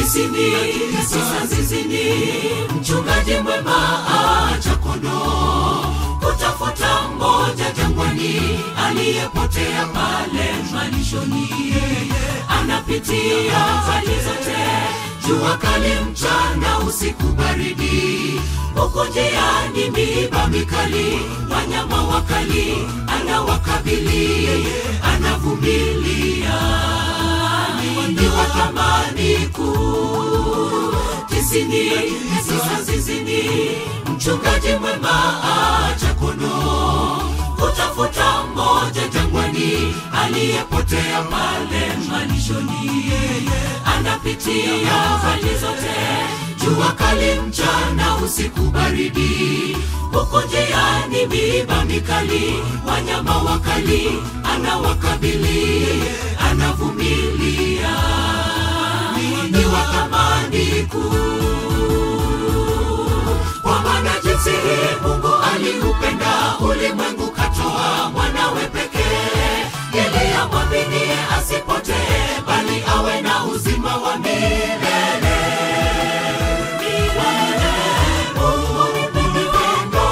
tisini tisa zizini mchungaji mwema acha kondoo kutafuta mmoja jangwani aliyepotea pale malishoni anapitia hali zote jua kali mchana usiku baridi huko njiani miba mikali wanyama wakali anawakabili anavumilia ni wa thamani kuu tisini tisa zizini mchungaji mwema acha kondoo kutafuta mmoja jangwani aliyepotea pale malishoni anapitia hali zote jua kali mchana usiku baridi huko njiani miba mikali wanyama wakali anawakabili anavumilia ni wa thamani kuu kwa maana jinsi hii mungu aliupenda ulimwengu katoa mwanawe pekee ili amwaminie asipotee bali awe na uzima wa milele Mungu ni pendo,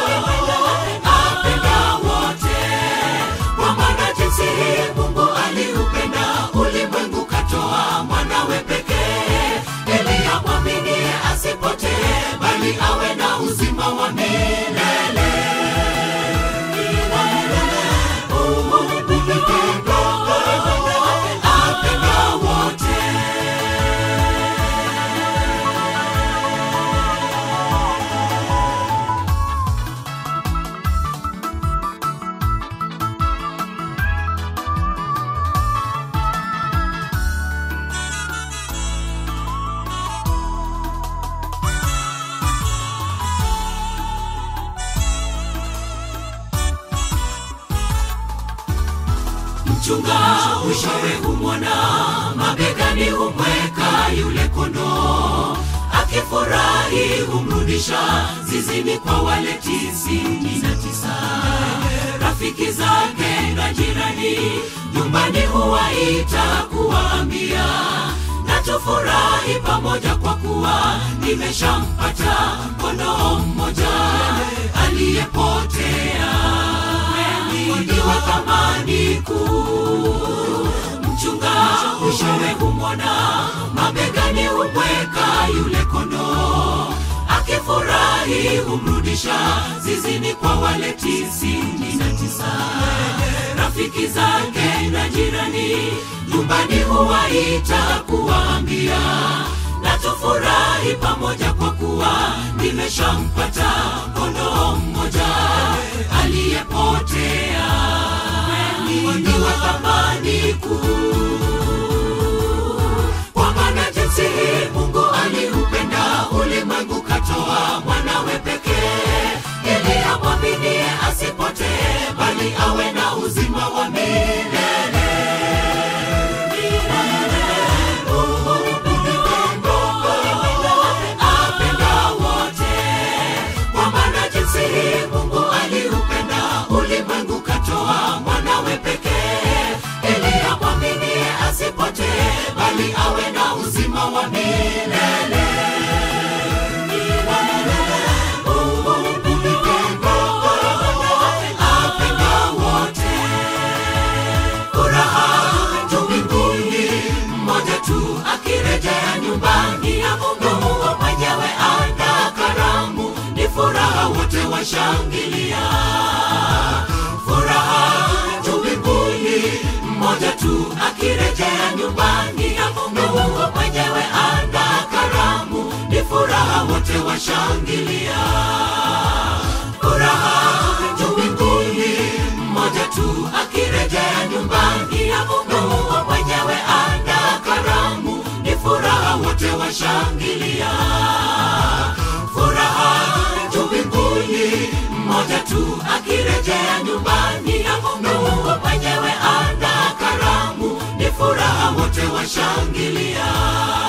apenda wote. Kwa maana jinsi hii mungu aliupenda ulimwengu katoa mwanawe pekee ili amwaminie asipotee bali awe na uzima wa milele Mungu ni pendo, apenda wote mchunga mwishowe humwona mabegani humweka yule kondoo akifurahi humrudisha zizini kwa wale tisini na tisa rafiki zake na jirani nyumbani huwaita kuwaambia na tufurahi pamoja kwa kuwa nimeshampata kondoo mmoja aliyepotea ni wa thamani kuu mchunga mwishowe humwona mabegani humweka yule kondoo akifurahi humrudisha zizini kwa wale tisini na tisa rafiki zake na jirani nyumbani huwaita kuwaambia na tufurahi pamoja kwa kuwa nimeshampata kondoo mmoja aliyepotea ni wa thamani kuu kwa maana jinsi hii mungu aliupenda ulimwengu katoa mwanawe pekee ili amwaminie asipotee bali awe na uzima wa milele Mungu ni pendo, apenda wote. Kwa maana jinsi hii mungu aliupenda ulimwengu katoa mwanawe pekee ili amwaminie asipotee bali awe na uzima wa milele Mungu ni pendo, apenda wote furaha juu mbinguni mmoja tu akirejea nyumbani ya mungu mungu mwenyewe ana karamu ni furaha wote washangilia furaha juu mbinguni mmoja tu akirejea nyumbani ya mungu mungu mwenyewe ana karamu ni furaha wote washangilia furaha juu mbinguni mmoja tu akirejea nyumbani ya mungu mungu mwenyewe ana karamu ni furaha wote washangilia furaha juu mbinguni mmoja tu akirejea nyumbani ya mungu mungu mwenyewe ana karamu ni furaha wote washangilia